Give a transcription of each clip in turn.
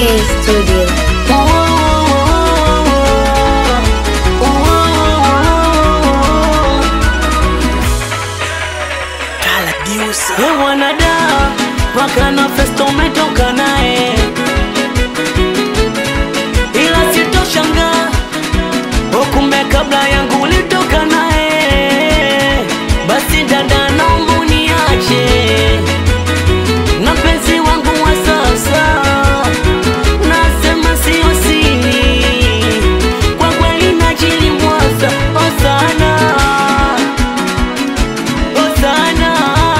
K Studio. We mwanada mpaka na festo umetoka naye, ila sitoshanga kumbe kabla yangu ulitoka naye. Basi dada, naomba uniache na mpenzi wangu wa sasa, nasema sio siri, kwa kweli najilimwaza oh sana oh sana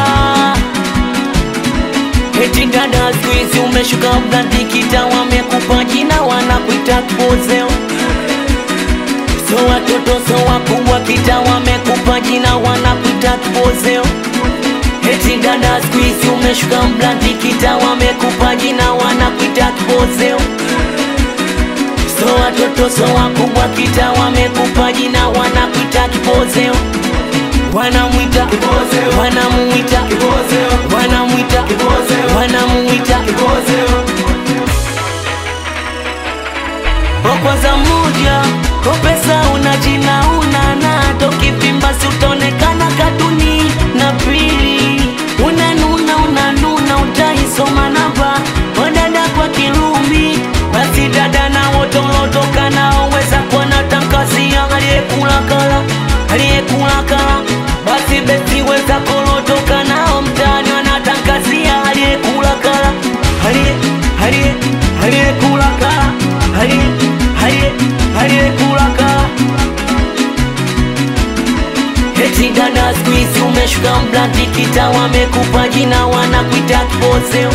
Eti dada siku hizi umeshuka mnadikita, wamekupa jina wanakuita kipozeo. So watoto so wakubwa kita, wamekupa jina wanakuita kipozeo. Eti dada siku hizi umeshuka mnadikita, wamekupa jina wanakuita kipozeo. So watoto so wakubwa kita, wamekupa jina wanakuita kipozeo. Wanamwita wanamuita wanamwita wanamuita Kwa kwanza moja kwa pesa una jina una na tokipimba si utaonekana katuni na pili unanuna unanuna utaisoma namba wadada kwa kirumi basi dada na wote ulotoka nao weza kuwa na tangazia aliyekula kala aliyekula kala basi besi weza kolotoka nao mtaani wanatangazia aliyekula kala aliye aliye aliyekula kala aliye aliye aliyekula kala Eti dada siku hizi umeshuka mblatikita, wamekupa jina wanakuita kipozeo.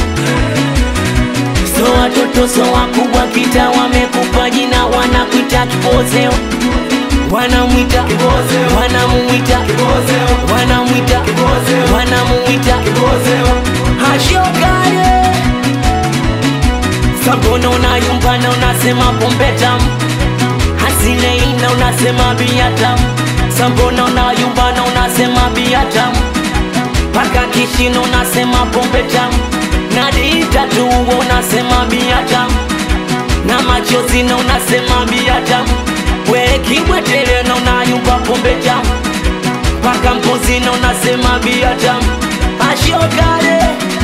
So watoto so wakubwa kita, wamekupa jina wanakuita kipozeo. Wanamwita wanamuita wanamwita wanamuita hashokale Sabona unayumbana unasema pombe tamu Hasileina unasema bia tamu Sambona unayumbana unasema bia tamu Paka kishino unasema pombe tamu Nadiita tu unasema bia tamu Na machozi na unasema bia tamu We kibwetele na unayumba pombe tamu Paka mbuzi na unasema bia tamu Ashokale